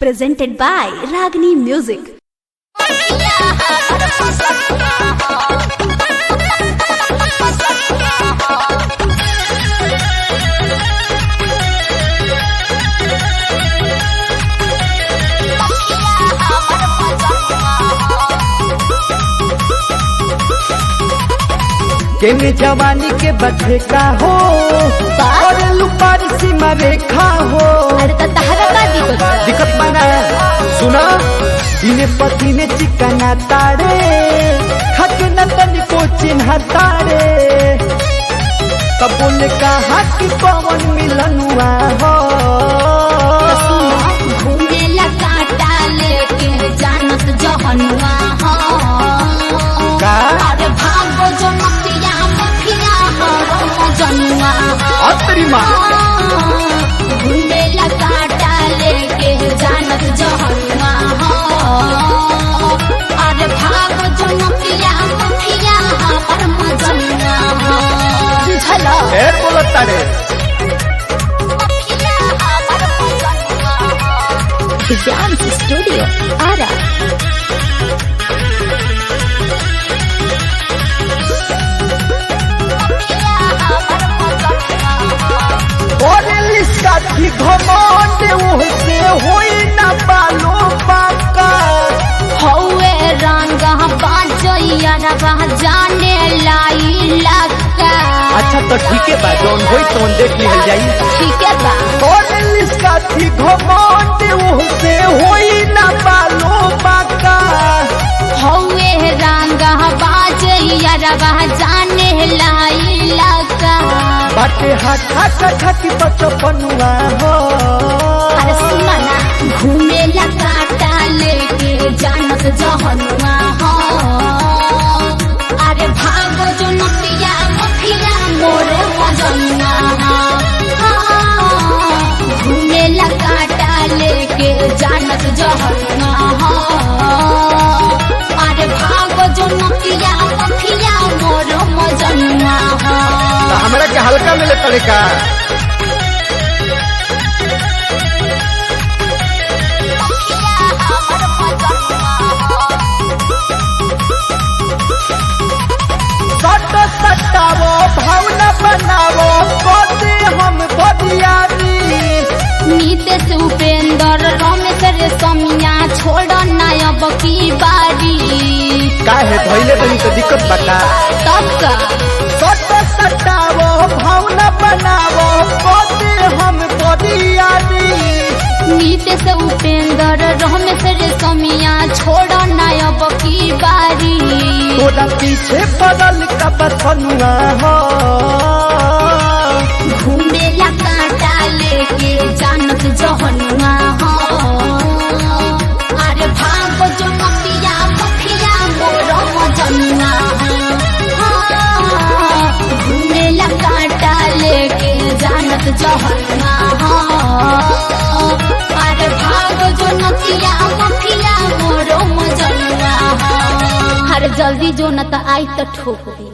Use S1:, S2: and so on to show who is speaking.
S1: presented by Ragini Music.
S2: केने जवानी के बच्चे का हो और लुपारी सीमा रेखा हो
S1: अरे तो तहरा का दिक्कत बा?
S2: दिक्कत बना सुना इने पति ने चिकना तारे खक न तन को चिन्ह तारे तब बोले कहा कि पवन मिलन हुआ हो
S3: घूमेला कांटा लेके जानत जहनुआ हो
S2: का
S3: अरे भागो जो मतिया मखिया हो जनुआ
S2: अतरी माँ
S3: घूमेला कांटा लेके जानत जहनुआ हो अरे भागो जो मतिया मखिया पर मजनुआ हो बुझला
S2: ए बोलो तारे
S3: मखिया पर मजनुआ हो
S1: Dance Studio, Ara.
S2: और लिस्का थी घमंड उहसे होई ना बालो बाका
S3: हौवे रंग बाजैया रबा जाने लाई लका
S2: अच्छा तो ठीक है बा जौन होई तौन देख लिहल जाई
S3: ठीक है बा
S2: और लिस्का थी घमंड उहसे होई ना बालो बाका
S3: हौवे रंग बाजैया रबा जाने लाई लका
S2: बाटे हाथा कथा की बचपनुआ हो
S3: अरे सुना ना घूमेला काटा लेके जानत जहनुआ हो अरे भागो जो नतिया मखिया मोरे मजनुआ हो घूमेला काटा लेके जानत जहनुआ हो अरे भागो जो नतिया मखिया मोरे मजनुआ हो
S2: तो हमरा के हल्का मिले पड़े का सट सटावो भावना बनावो कोते हम बदियारी
S3: नीतीश उपेंद्र रमेश रे समिया छोड़ नायब की बारी
S2: काहे धइले बनी तो दिक्कत बता
S3: तब का
S2: सट सटावो भावना बनावो कोते हम बदियारी
S3: नीतीश उपेंद्र रमेश रे समिया छोड़ नायब की बारी
S2: तोरा पीछे बदल का बसनुआ हो
S3: घूमेला कांटा लेके जानत जहनुआ हो अरे भागो जो मतिया मखिया मोर मजनुआ हो घूमेला कांटा लेके जानत जहनुआ हो अरे भागो जो नतिया मखिया मोर मजनुआ हो हर जल्दी जो न त आई त ठोक दी